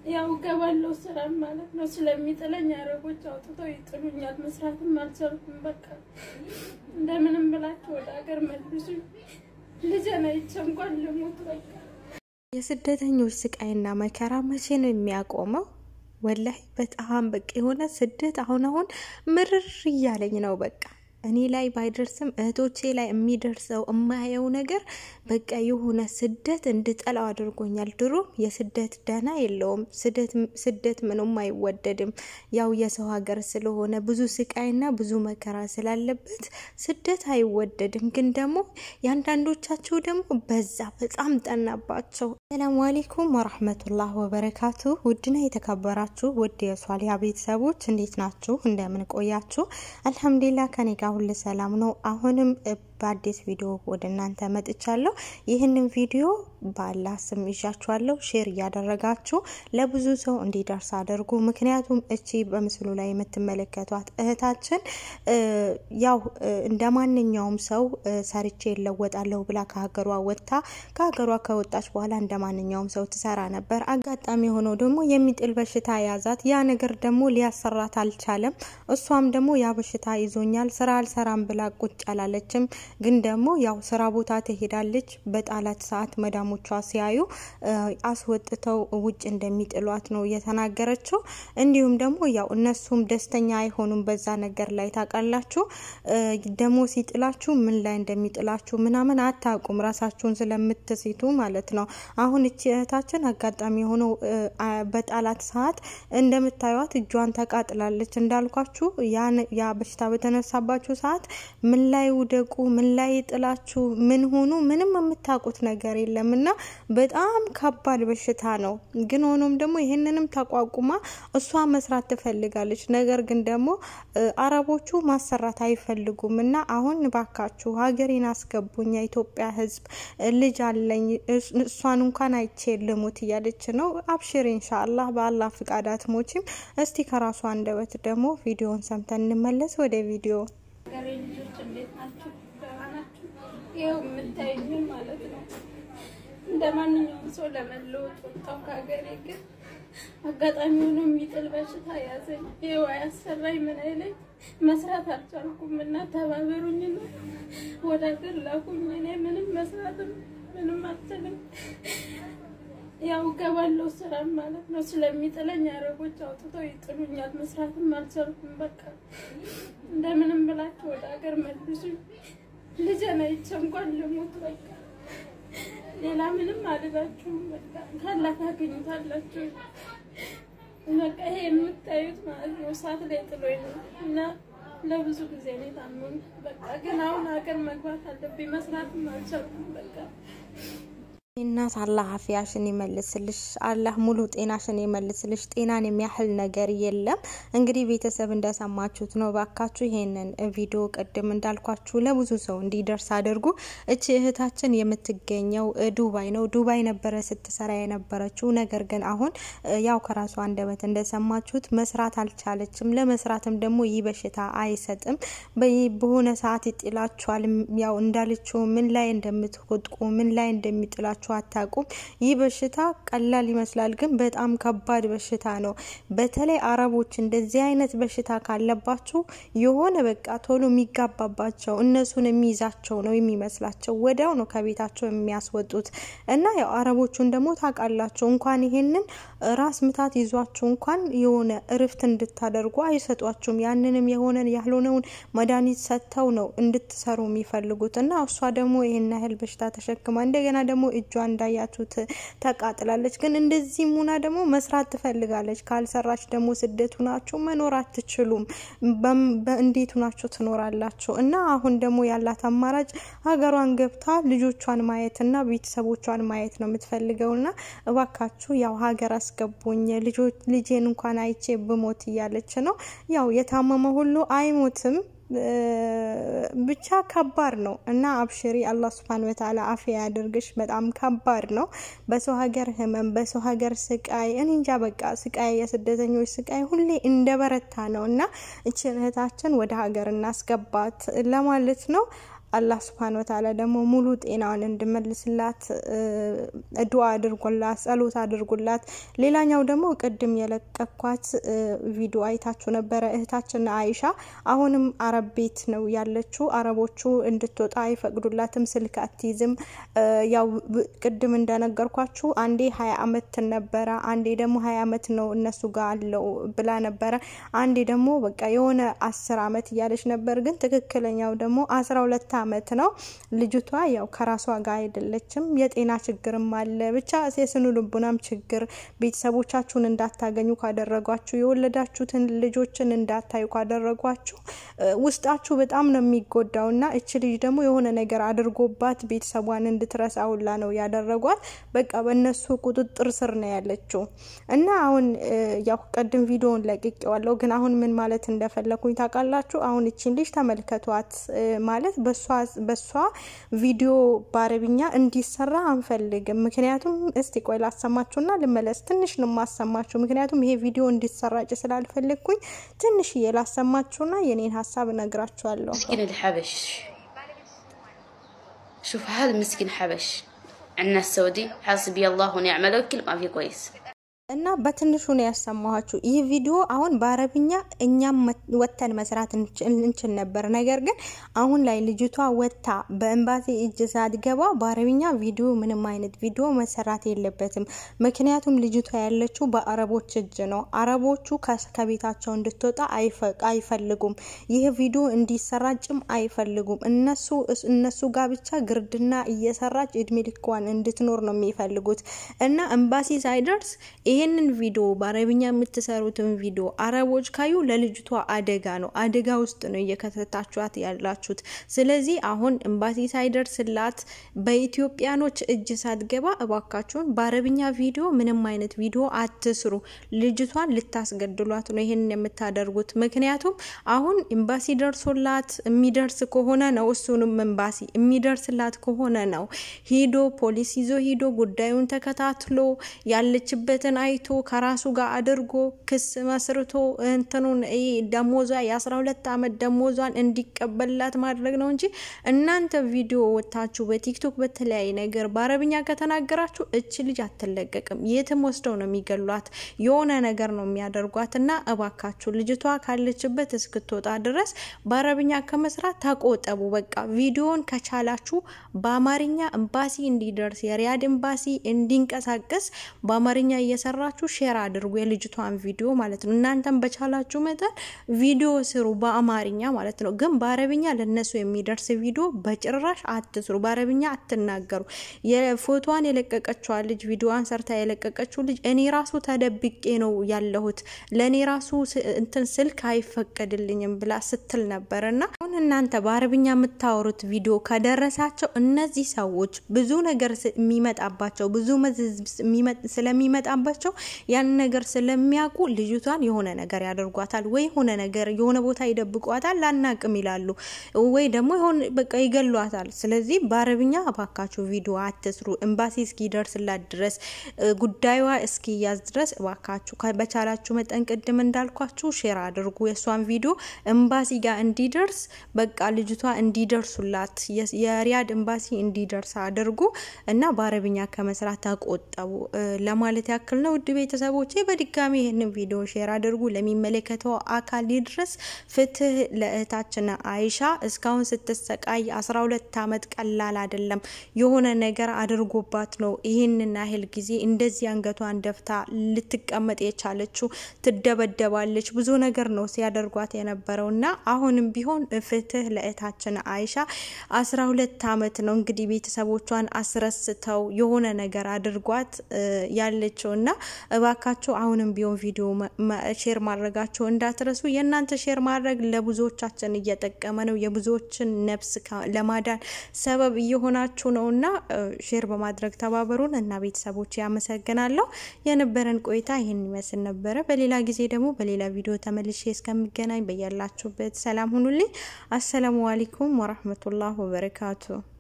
ያው ገባለው ስራ ማለት ነው። ስለሚጥለኝ አረቦች አውጥተው ይጥሉኛል። መስራትም አልቻልኩም። በቃ እንደምንም ብላችሁ ወደ ሀገር መልሱኝ። ልጄን አይቼ እንኳን ልሙት በቃ። የስደተኞች ስቃይና መከራ መቼ ነው የሚያቆመው? ወላሂ በጣም በቃ የሆነ ስደት አሁን አሁን ምርር እያለኝ ነው በቃ እኔ ላይ ባይደርስም እህቶቼ ላይ የሚደርሰው የማየው ነገር በቃ የሆነ ስደት እንድጠላው አድርጎኛል። ድሮም የስደት ደህና የለውም። ስደት ምንም አይወደድም። ያው የሰው ሀገር ስለሆነ ብዙ ስቃይና ብዙ መከራ ስላለበት ስደት አይወደድም። ግን ደግሞ የአንዳንዶቻቸው ደግሞ በዛ በጣም ጠናባቸው። ሰላሙ አሌይኩም ወራህመቱላህ ወበረካቱ። ውድና የተከበራችሁ ውድ የሷሊያ ቤተሰቦች እንዴት ናችሁ? እንደምን ቆያችሁ? አልሐምዱሊላ ከኔ ጋር ሁሉ ሰላም ነው። አሁንም በአዲስ ቪዲዮ ወደ እናንተ መጥቻለሁ። ይህንን ቪዲዮ በአላህ ስም ይዣችኋለሁ። ሼር እያደረጋችሁ ለብዙ ሰው እንዲደርስ አድርጉ። ምክንያቱም እቺ በምስሉ ላይ የምትመለከቷት እህታችን ያው እንደ ማንኛውም ሰው ሰርቼ እለወጣለሁ ብላ ከሀገሯ ወጥታ ከሀገሯ ከወጣች በኋላ እንደ ማንኛውም ሰው ትሰራ ነበር። አጋጣሚ የሆነው ደግሞ የሚጥል በሽታ ያዛት። ያ ነገር ደግሞ ሊያሰራት አልቻለም። እሷም ደግሞ ያ በሽታ ይዞኛል ስራ አልሰራም ብላ ቁጭ አላለችም። ግን ደግሞ ያው ስራ ቦታ ትሄዳለች። በጣላት ሰዓት መዳሞቿ ሲያዩ አስወጥተው ውጭ እንደሚጥሏት ነው የተናገረችው። እንዲሁም ደግሞ ያው እነሱም ደስተኛ አይሆኑም በዛ ነገር ላይ ታውቃላችሁ። ደግሞ ሲጥላችሁ ምን ላይ እንደሚጥላችሁ ምናምን አታውቁም፣ ራሳችሁን ስለምትሲቱ ማለት ነው። አሁን እቺ እህታችን አጋጣሚ የሆነው በጣላት ሰዓት እንደምታዩት እጇን ተቃጥላለች። እንዳልኳችሁ ያ በሽታ በተነሳባችሁ ሰዓት ምን ላይ ውደቁ ምን ላይ ጥላችሁ ምን ሆኑ ምንም የምታውቁት ነገር የለም እና በጣም ከባድ በሽታ ነው። ግን ሆኖም ደግሞ ይህንንም ተቋቁማ እሷ መስራት ትፈልጋለች። ነገር ግን ደግሞ አረቦቹ ማሰራት አይፈልጉም እና አሁን ባካችሁ ሀገሬን አስገቡኝ፣ የኢትዮጵያ ሕዝብ ልጅ አለኝ እሷን እንኳን አይቼ ልሙት እያለች ነው። አብሽር ኢንሻአላህ በአላህ ፍቃድ አትሞችም። እስቲ ከራሷ አንደበት ደግሞ ቪዲዮን ሰምተን እንመለስ ወደ ቪዲዮ ሀገሬ ልጆች እንዴት ናችሁ? ደህና ናችሁ? ይኸው የምታዩኝ ማለት ነው። እንደ ማንኛውም ሰው ለመለወጥ ወጣሁ ከሀገሬ። ግን አጋጣሚ ሆኖ የሚጥል በሽታ ያዘኝ። ይኸው አያሰራኝ ምን አይለኝ መስራት አልቻልኩም እና ተባበሩኝ ነው ወደ ሀገር ላኩኝ። እኔ ምንም መስራትም ምንም አልችልም። ያው ገባለው ስራ ማለት ነው። ስለሚጥለኝ አረቦች አውጥተው ይጥሉኛል። መስራትም አልቻልኩም። በቃ እንደምንም ብላችሁ ወደ ሀገር መልሱኝ። ልጄን አይቼ እንኳን ልሙት በቃ ሌላ ምንም አልላችሁም። በቃ ካላ ታገኙታላችሁ። በቃ ይሄ የምታዩት ማለት ነው እሳት ላይ ጥሎኝ ነው እና ለብዙ ጊዜ ነው የታመሙ። በቃ ግን አሁን ሀገር መግባት አለብኝ። መስራትም አልቻልኩም በቃ እናት አላህ አፊያሽን ይመልስልሽ። አላህ ሙሉ ጤናሽን ይመልስልሽ። ጤናን የሚያህል ነገር የለም። እንግዲህ ቤተሰብ እንደሰማችሁት ነው። ባካችሁ ይሄንን ቪዲዮ ቅድም እንዳልኳችሁ ለብዙ ሰው እንዲደርስ አድርጉ። እቺ እህታችን የምትገኘው ዱባይ ነው። ዱባይ ነበረ ስትሰራ የነበረችው። ነገር ግን አሁን ያው ከራሷ አንደበት እንደሰማችሁት መስራት አልቻለችም። ለመስራትም ደግሞ ይህ በሽታ አይሰጥም። በሆነ ሰዓት ይጥላችኋል። ያው እንዳለችው ምን ላይ እንደምትወድቁ ምን ላይ እንደሚጥላችሁ አታውቁም። ይህ በሽታ ቀላል ይመስላል፣ ግን በጣም ከባድ በሽታ ነው። በተለይ አረቦች እንደዚህ አይነት በሽታ ካለባችሁ የሆነ በቃ ቶሎ የሚጋባባቸው እነሱን የሚይዛቸው ነው የሚመስላቸው። ወዲያው ነው ከቤታቸው የሚያስወጡት እና ያው አረቦቹን ደግሞ ታውቃላቸው እንኳን ይሄንን ራስ ምታት ይዟችሁ እንኳን የሆነ እርፍት እንድታደርጉ አይሰጧችሁም። ያንንም የሆነን ያልሆነውን መድኃኒት ሰጥተው ነው እንድትሰሩ የሚፈልጉት እና እሷ ደግሞ ይሄን ያህል በሽታ ተሸክማ እንደገና ደግሞ እጇ እንዳያችሁት ተቃጥላለች። ግን እንደዚህ ሙና ደግሞ መስራት ትፈልጋለች። ካልሰራች ደግሞ ስደት ሁናችሁ መኖር አትችሉም። እንዴት ሁናችሁ ትኖራላችሁ? እና አሁን ደግሞ ያላት አማራጭ ሀገሯን ገብታ ልጆቿን ማየትና ቤተሰቦቿን ማየት ነው የምትፈልገውና እባካችሁ ያው ሀገር አስገቡኝ ልጄን እንኳን አይቼ ብሞት እያለች ነው። ያው የታመመ ሁሉ አይሞትም። ብቻ ከባድ ነው እና አብሽሪ፣ አላህ ስብሃነ ወተዓላ አፊያ ያድርግሽ። በጣም ከባድ ነው። በሰው ሀገር ህመም፣ በሰው ሀገር ስቃይ፣ እኔ እንጃ በቃ ስቃይ፣ የስደተኞች ስቃይ ሁሌ እንደ በረታ ነው እና እችን እህታችን ወደ ሀገር እናስገባት ለማለት ነው። አላህ ስብሃነ ወተዓላ ደግሞ ሙሉ ጤናዋን እንድመልስላት ዱዓ አድርጉላት፣ ጸሎት አድርጉላት። ሌላኛው ደግሞ ቅድም የለቀኳት ቪዲዮ አይታችሁ ነበረ እህታችን አይሻ አሁንም አረብ ቤት ነው ያለችው። አረቦቹ እንድትወጣ አይፈቅዱላትም፣ ስልክ አትይዝም። ያው ቅድም እንደነገርኳችሁ አንዴ ሀያ አመት ነበረ፣ አንዴ ደግሞ ሀያ አመት ነው እነሱ ጋር አለው ብላ ነበረ። አንዴ ደግሞ በቃ የሆነ አስር አመት እያለች ነበር፣ ግን ትክክለኛው ደግሞ አስራ ሁለት አመት ነው ልጅቷ። ያው ከራሷ ጋር አይደለችም፣ የጤና ችግርም አለ። ብቻ የስኑ ልቡናም ችግር ቤተሰቦቻችሁን እንዳታገኙ ካደረጓችሁ፣ የወለዳችሁትን ልጆችን እንዳታዩ ካደረጓችሁ ውስጣችሁ በጣም ነው የሚጎዳው እና እች ልጅ ደግሞ የሆነ ነገር አድርጎባት ቤተሰቧን እንድትረሳ ሁላ ነው ያደረጓት። በቃ በእነሱ ቁጥጥር ስር ነው ያለችው እና አሁን ያው ቀድም ቪዲዮውን ለቅቄዋለሁ፣ ግን አሁን ምን ማለት እንደፈለኩኝ ታውቃላችሁ? አሁን እችን ልጅ ተመልከቷት ማለት በሷ ቪዲዮ በአረብኛ እንዲሰራ አንፈልግም። ምክንያቱም እስቲ ቆይ ላሰማችሁና ልመለስ። ትንሽ ነው የማሰማችሁ፣ ምክንያቱም ይሄ ቪዲዮ እንዲሰራጭ ስላልፈለግኩኝ ትንሽዬ ላሰማችሁና የኔን ሀሳብ እነግራችኋለሁ። مسكين الحبش شوف هذا مسكين حبش عندنا السعودي حسبي الله ونعم الوكيل ما في كويس እና በትንሹ ነው ያሰማኋችሁ። ይህ ቪዲዮ አሁን በአረብኛ እኛም ወተን መስራት እንችል ነበር። ነገር ግን አሁን ላይ ልጅቷ ወታ በኤምባሲ እጅ ሳትገባ በአረብኛ ቪዲዮ ምንም አይነት ቪዲዮ መሰራት የለበትም። ምክንያቱም ልጅቷ ያለችው በአረቦች እጅ ነው። አረቦቹ ከቤታቸው እንድትወጣ አይፈልጉም። ይህ ቪዲዮ እንዲሰራጭም አይፈልጉም። እነሱ እነሱ ጋር ብቻ ግርድና እየሰራች እድሜ ልኳን እንድትኖር ነው የሚፈልጉት እና ኤምባሲ ሳይደርስ ይሄንን ቪዲዮ በአረብኛ የምትሰሩትን ቪዲዮ አረቦች ካዩ ለልጅቷ አደጋ ነው፣ አደጋ ውስጥ ነው እየከተታችኋት ያላችሁት። ስለዚህ አሁን ኤምባሲ ሳይደርስላት በኢትዮጵያኖች እጅ ሳትገባ እባካችሁን በአረብኛ ቪዲዮ ምንም አይነት ቪዲዮ አትስሩ። ልጅቷን ልታስገድሏት ነው ይሄንን የምታደርጉት። ምክንያቱም አሁን ኤምባሲ ደርሶላት የሚደርስ ከሆነ ነው እሱንም ኤምባሲ የሚደርስላት ከሆነ ነው ሂዶ ፖሊስ ይዞ ሂዶ ጉዳዩን ተከታትሎ ያለችበትን አይቶ ከራሱ ጋር አድርጎ ክስ መስርቶ እንትኑን ደሞዟ የአስራ ሁለት አመት ደሞዟን እንዲቀበልላት ማድረግ ነው እንጂ እናንተ ቪዲዮ ወታችሁ በቲክቶክ በተለያየ ነገር በአረብኛ ከተናገራችሁ እች ልጅ አትለቀቅም። የትም ወስደው ነው የሚገሏት። የሆነ ነገር ነው የሚያደርጓት እና እባካችሁ ልጅቷ ካለችበት እስክትወጣ ድረስ በአረብኛ ከመስራት ተቆጠቡ። በቃ ቪዲዮን ከቻላችሁ በአማርኛ ኤምባሲ እንዲደርስ የሪያድ ኤምባሲ እንዲንቀሳቀስ በአማርኛ እየሰራችሁ ሼር አድርጉ፣ የልጅቷን ቪዲዮ ማለት ነው። እናንተም በቻላችሁ መጠን ቪዲዮ ስሩ በአማርኛ ማለት ነው። ግን በአረብኛ ለነሱ የሚደርስ ቪዲዮ በጭራሽ አትስሩ። በአረብኛ አትናገሩ። የፎቶዋን የለቀቀችዋ ልጅ ቪዲዮዋን ሰርታ የለቀቀችው ልጅ እኔ ራሱ ተደብቄ ነው ያለሁት ለእኔ ራሱ እንትን ስልክ አይፈቀድልኝም ብላ ስትል ነበር። እና አሁን እናንተ በአረብኛ የምታወሩት ቪዲዮ ከደረሳቸው እነዚህ ሰዎች ብዙ ነገር የሚመጣባቸው ብዙ መዘዝ ስለሚመጣባቸው ያን ነገር ስለሚያውቁ ልጅቷን የሆነ ነገር ያደርጓታል፣ ወይ የሆነ ነገር የሆነ ቦታ ይደብቋታል፣ ላናቅም ይላሉ፣ ወይ ደግሞ በቃ ይገሏታል። ስለዚህ በአረብኛ እባካችሁ ቪዲዮ አትስሩ። ኤምባሲ እስኪደርስላት ድረስ ጉዳዩዋ እስኪያዝ ድረስ እባካችሁ በቻላችሁ መጠን ቅድም እንዳልኳችሁ ሼር አድርጉ። የእሷን ቪዲዮ ኤምባሲ ጋር እንዲደርስ በቃ ልጅቷ እንዲደርሱላት የሪያድ ኤምባሲ እንዲደርስ አድርጉ እና በአረብኛ ከመስራት ተቆጠቡ ለማለት ያክል ነው። ውድ ቤተሰቦቼ በድጋሚ ይህንን ቪዲዮ ሼር አድርጉ፣ ለሚመለከተው አካል ይድረስ። ፍትህ ለእህታችን አይሻ እስካሁን ስትሰቃይ አስራ ሁለት አመት ቀላል አይደለም። የሆነ ነገር አድርጎባት ነው ይህንን ያህል ጊዜ እንደዚህ አንገቷን ደፍታ ልትቀመጥ የቻለችው። ትደበደባለች፣ ብዙ ነገር ነው ሲያደርጓት የነበረው እና አሁንም ቢሆን ፍትህ ለእህታችን አይሻ አስራ ሁለት አመት ነው እንግዲህ ቤተሰቦቿን አስረስተው የሆነ ነገር አድርጓት ያለችው እና እባካችሁ አሁንም ቢሆን ቪዲዮ ሼር ማድረጋቸው እንዳትረሱ። የእናንተ ሼር ማድረግ ለብዙዎቻችን እየጠቀመ ነው፣ የብዙዎችን ነፍስ ለማዳን ሰበብ እየሆናችሁ ነው እና ሼር በማድረግ ተባበሩን እና ቤተሰቦች ያመሰግናለሁ። የነበረን ቆይታ ይህን ይመስል ነበረ። በሌላ ጊዜ ደግሞ በሌላ ቪዲዮ ተመልሼ እስከምገናኝ በያላችሁበት ሰላም ሁኑልኝ። አሰላሙ አለይኩም ወራህመቱላህ ወበረካቱ